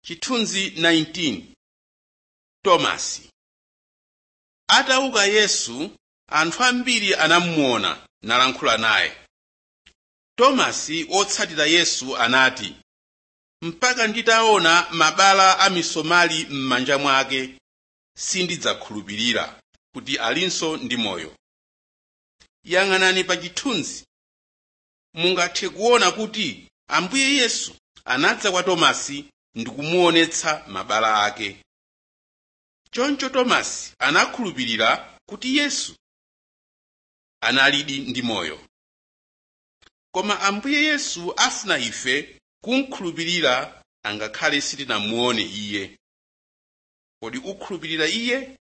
chithunzi 19 tomasi atauka yesu anthu ambiri anamuona nalankhula naye tomasi wotsatira yesu anati mpaka nditaona mabala a misomali m'manja mwake sindidzakhulupirira kuti alinso ndi moyo yang'anani pa chithunzi mungathe kuona kuti ambuye yesu anadza kwa tomasi ndi kumuonetsa mabala ake choncho tomasi anakhulupirira kuti yesu analidi ndi moyo koma ambuye yesu afuna ife kumkhulupirira angakhale sitinamuone iye kodi ukhulupirira iye